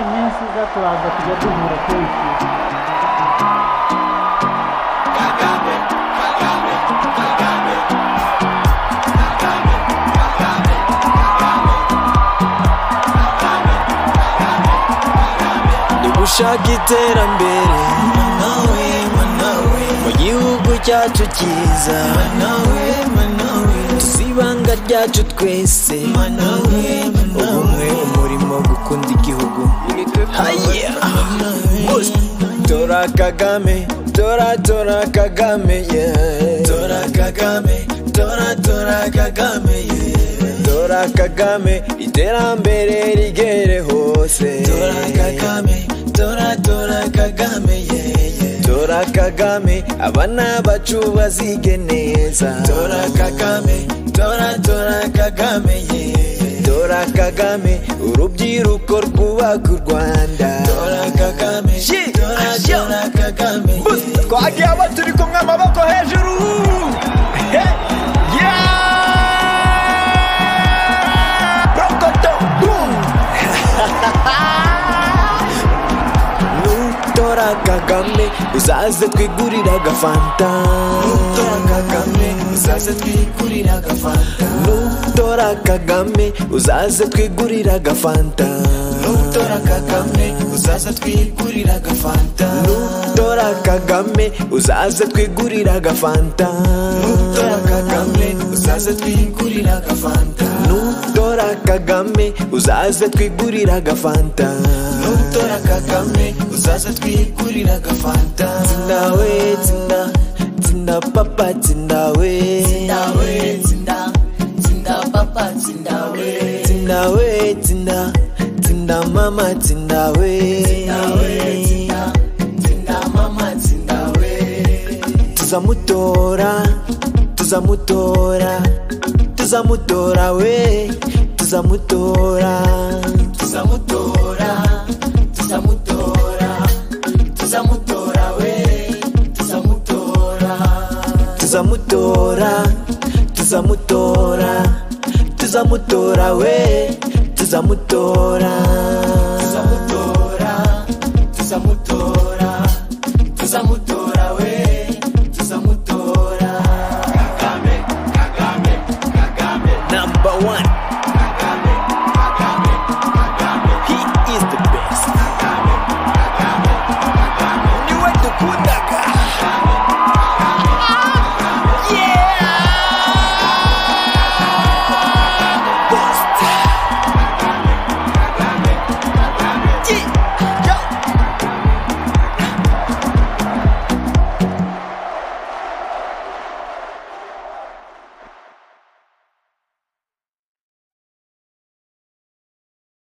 iminsi izaturaza kujya duhura kenshi dushaka iterambere mu gihugu cyacu cyiza tusibanga ryacu twese ubumwe umurimo gukunda igihugu haye Boost. tora kagame tora tora kagame yeah. tora kagame tora tora kagame yeah. tora kagame iterambere rigere hose tora kagame tora tora kagame yeah. tora kagame abana bacu bazige neza tora kagame tora tora kagame yeah. tora kagame urubyiruko rwubaka u rwanda tora kagame tora tora kagame yeah. twagiye abo turi kumwe amaboko hejuru He, yeah! Rokoto, boom! nutora kagame uzaze twigurira agafanta nutora kagame uzaze twigurira agafanta nutora kagame uzaze twigurira agafanta nutora kagame uzaze twigurira agafanta nutora kagame uzaze twigurira agafanta nutora kagame uzaze twigurira agafanta nutora kagame uzaze twigurira agafanta nutora kagame uzaze twigurira agafanta zinawe zina zina papa zinawe zinawe zina zina papa zinawe zinawe zina zina mama zinawe zinawe zina zina mama zinawe tuzamutora tuzamutora tuzamutora we tuzamutora tuzamutora tuzamutora tuzamutora we tuzamutora tuzamutora tuzamutora tuzamutora we tuzamutora